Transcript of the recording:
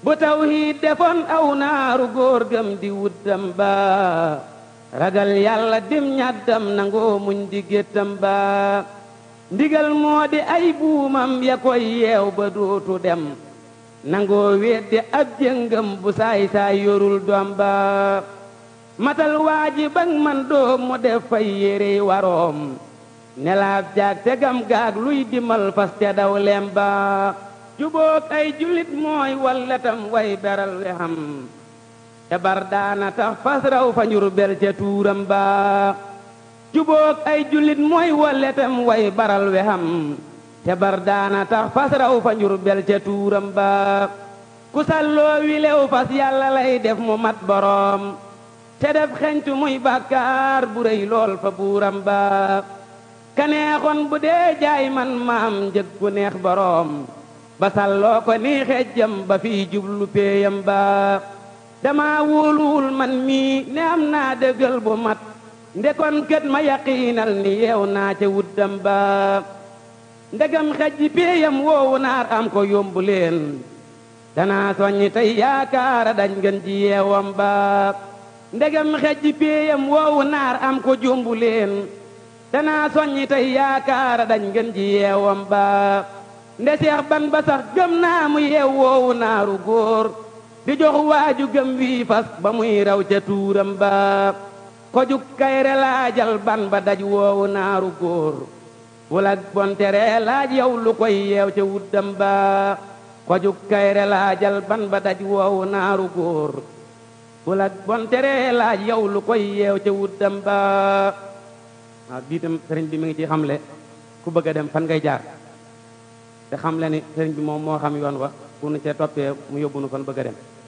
bu tawhiid defoon aw naaru góor gëm di wuddam ba ragal yàlla dim ñaddam nangoo muñ di géttam ba ndigal moo di ay buumam ya koy yeew ba dootu dem nangoo weddi ab jëngam bu saay saay yorul doom ba matal waaji bang man doom mu def fay yérey waroom nelaab jaag tegam gaag luy dimal fas te daw lem ba jubook ay julit mooy walletam way beral we xam te bar daana tax fas raw fa njur bel ca tuuram ba jubook ay julit mooy walletam way baral we xam te bar daana tax fas raw fa njur bel ca tuuram ba ku salloo wilew fas yàlla lay def mu mat boroom te def xencu muy bàkkaar bu rëy lool fa buuram ba kaneexoon bu dee jaay man maam njëg gu neex boroom ba salloo ko nii xejjam ba fii jublu péeyam ba dama wóoluwul man mii ne am naa dëggal bu mat ndekon kët ma yaqiinal ni yeew naa ca wuddam ba ndegam xejji péeyam woowu naar am ko yombu leen danaa soññi tey yaakaara dañ ngeen ji yeewam ba ndegam xejji péeyam woowu naar am ko jombu leen danaa soññi tey yaakaara dañ ngeen ji yeewam ba nde seex ban ba sax gëm naa mu yeew woowu naaru góor di jox waaju gëm wii fas ba muy raw ca tuuram ba ko juk kayre laajal ban ba daj woowu naaru góor wala bontere laaj yow lu koy yeew ca wuddam ba ko juk kayre laajal ban ba daj woowu naaru góor wala bontere laaj yow lu koy yeew ca wuddam ba waaw bii tam sëriñ bi mi ngi ci xamle ku bëgg a dem fan ngay jaar te xam le ni sëriñ bi moom moo xam yoon wa bu nu cee toppee mu yóbbu nu fan bëgg a dem